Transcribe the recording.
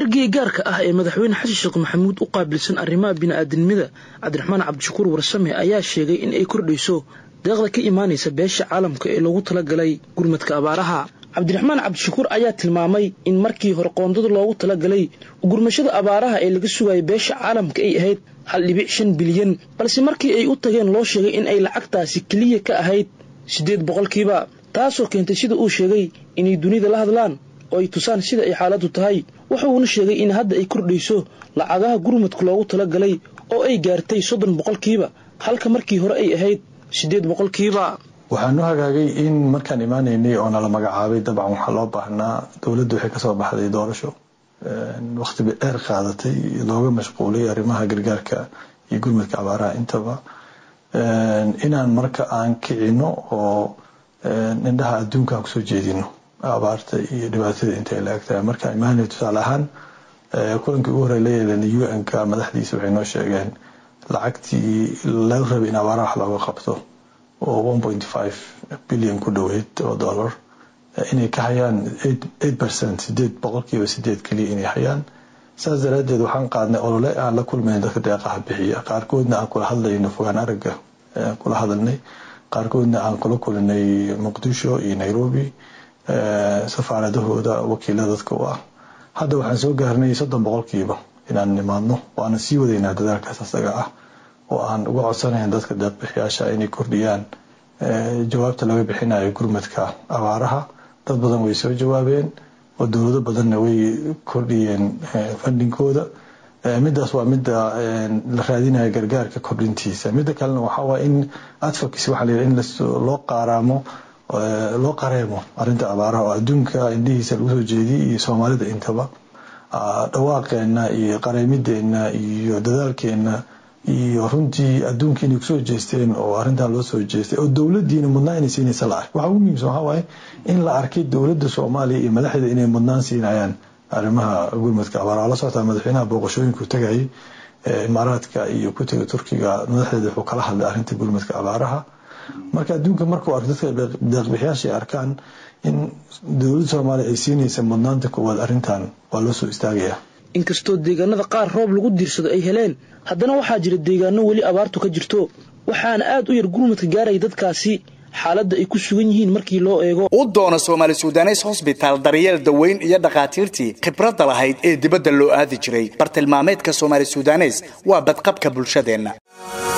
ergeyga gaarka ah ee madaxweyne xasan sheekh maxamuud u qaabilsan arrimaha bini'aadanimada cabdiraxmaan cabdishakuur warsame ayaa sheegay in ay kordhayso deeqda ka imaanaysa beesha caalamka ee loogu talagalay gurmadka abaaraha cabdiraxmaan cabdishakuur ayaa tilmaamay in markii hore qoondada loogu talagalay gurmashada abaaraha ee laga sugayay beesha caalamka ay ahayd hal dhibic shan bilyan balse markii ay u tageen loo sheegay in ay lacagtaasi keliya ka ahayd siddeed boqolkiiba taasoo keentay sida uu sheegay inay dunida la hadlaan oo ay tusaan sida ay xaaladdu tahay wuxuuna sheegay in hadda ay kordhayso lacagaha gurmadka loogu talagalay oo ay gaartay soddon boqolkiiba halka markii hore ay ahayd siddeed boqolkiiba waxaan u hagaagay in markaan imaanaynay oo nala magacaabay dabcan waxaa loo baahnaa dowladdu waxay kasoo baxday doorasho waqti bay dheer qaadatay looga mashquulay arrimaha gargaarka iyo gurmadka abaaraha intaba inaan marka aan kicino oo indhaha adduunka aan kusoo jeedino abaarta iyo dhibaatada intay la eg tahay marka imaanay tusaale ahaan kulankii ugu horey la yeelanay u n ka madaxdiisa waxay noo sheegeen lacagtii laga rabay in abaaraha wax looga qabto oo one point five billion ku dhoweyd oo dollar inay ka hayaan eight percent sideed boqolkiiba sideed keliya inay hayaan saas daraadeed waxaan qaadnay olole aan la kulmayn dadka deeqaha bixiya qaarkoodna aan kula hadlayno fogaan aragga kula hadalnay qaarkoodna aan kula kulinay muqdisho iyo nairobi safaaradahooda wakiilada dadka u ah hadda waxaan soo gaarnay soddon boqolkiiba inaan nimaadno waana sii wadaynaa dadaalkaas asaga ah oo aan uga codsanayn dadka deeqbixiyaasha inay kordhiyaan jawaabta laga bixinayo gurmadka abaaraha dad badan way soo jawaabeen oo dowlado badanna way kordhiyeen fandhinkooda midaas waa mida la raadinayo gargaarka kordhintiisa mida kalena waxaawaa in advocacy waxaa layidhaha in loo qaaraamo loo qareemo arrinta abaaraha oo adduunka indhihiisa lagu soo jeediyay iyo soomaalida intaba dhawaaqeena iyo qareemideena iyo dadaalkeena iyo runtii adduunka inay kusoo jeesteen oo arrintan loo soo jeestay oo dowladiina mudnaan inay siinaysa la ark waxa ugu muhiimsan waxaa waaye in la arkay dowladda soomaaliya iyo madaxdeeda inay mudnaan siinayaan arrimaha gurmadka abaaraha la socotaa madaxweynaha booqashooyinku tagayay imaaraadka iyo ku tegay turkiga madaxdeeda wuxuu kala hadlay arrinta gurmadka abaaraha marka adduunka markuu arko dadka deeqbixiyaasha ay arkaan in dowladda soomaaliya ay siinaysa mudnaanta koowaad arrintan waa loo soo istaagaya inkastoo deegaanada qaar roob lagu diirsado ay heleen haddana waxaa jira deegaano weli abaartu ka jirto waxaana aad u yar gurmadka gaaraya dadkaasi xaaladda ay ku sugan yihiin markii loo eego u doono soomaali sudanes hosbitaal daryeel daweyn iyo dhakhaatiirtii khibradda lahayd ee dibadda loo aadi jiray bartilmaameedka soomaali sudanes waa badqabka bulshadeenna